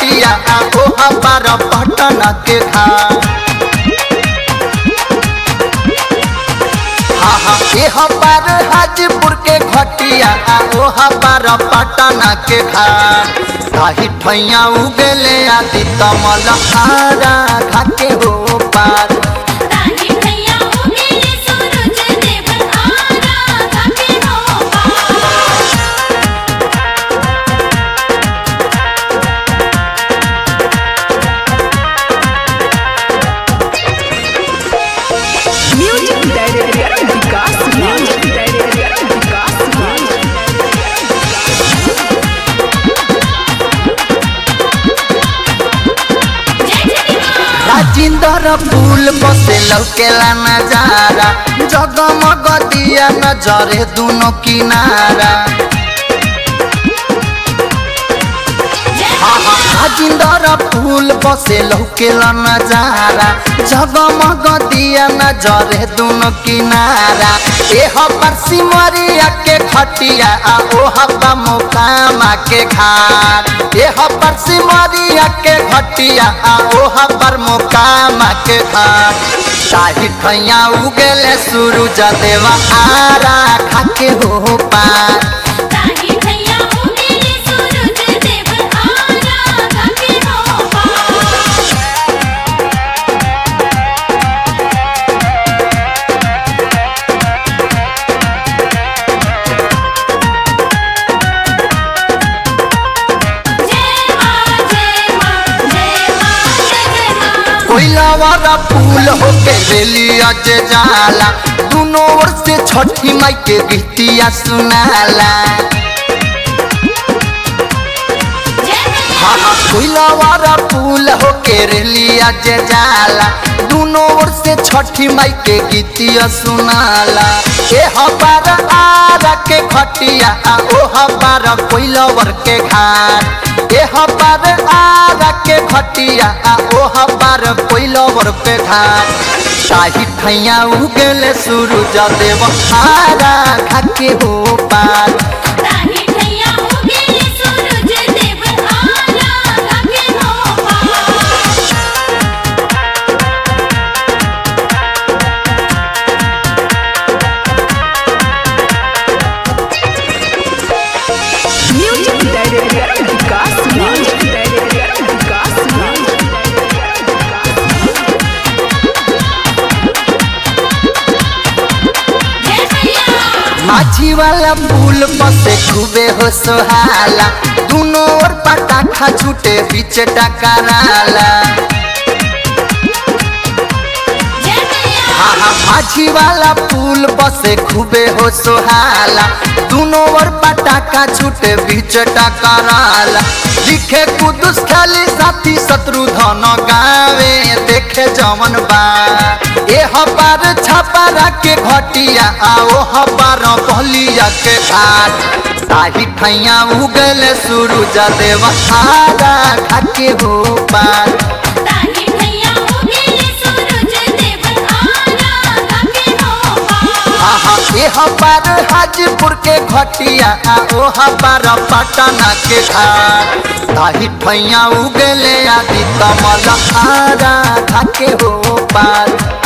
घटिया आ ओहा पार पटन के घाट हाँ हाँ एह पार हाजीपुर के घटिया आ ओहा पार पटन के घाट ताही ठैया उगले आदि कमल हारा घाटे हो पार ताही भैया उगेले सूरज देव आरा घाटे हो पार music director Vikas music director Vikas जय जय मां राजिंदर फूल बसे लौकेला नजारा जगमग दिया नजरे दोनों किनारा जय राजिंदर फूल बसे लौकेला नजारा जगमग दिया नजरे दोनों किनारा एह पर सिमरिया के खटिया आ ओह बा मोकामा के घाट एह पर सिमरिया के खटिया आ ओह पर मोकामा के घाट शाही ठैया उगेले सूरज देवा आरा खाके हो पार ताही भैया उगेले सूरज देव आरा घाटे हो पार जय मां जय मां जय मां जय जय मां कोइलावाला फूल होके रेली अज जाला दोनों ओर से छठी माई के गीतिया सुनाला जय भैया हाँ हाँ कोइलावाला फूल होके रेली अज जाला दोनों ओर से छठी माई के गीतिया सुनाला ए हबार आरा के खटिया आ ओ हबार कोइलावर के घाट ए हबार आरा के खटिया आ ओ हबार कोइलावर के घाट शाही ठैया उगले सूरज देव आरा घाटे हो पार ताही भैया उगेले सूरज देव आरा घाटे हो पार music director Vikas music director Vikas music director जय भैया माझी वाला फूल बसे खूबे हो सोहाला दोनों ओर पटाखा छूटे बीच टकराला जय भैया हाँ हाँ माझी वाला फूल बसे खूबे हो सोहाला दोनों ओर पटाखा छूटे बीच टकराला लिखे कुदुस खाली साथी शत्रु धन गावे देखे जमन बा ए हपार छपारा के घटिया आओ हपार बलिया के घाट साही ठैया उगल सूरज देव आरा घाटे हो पार ताही भैया उगेले सूरज देव आरा घाटे हो पार आहा एह पार हाजीपुर के घटिया आ ओह पार पटना के घाट ताही ठैया उगले आदि कमल आरा घाटे हो पार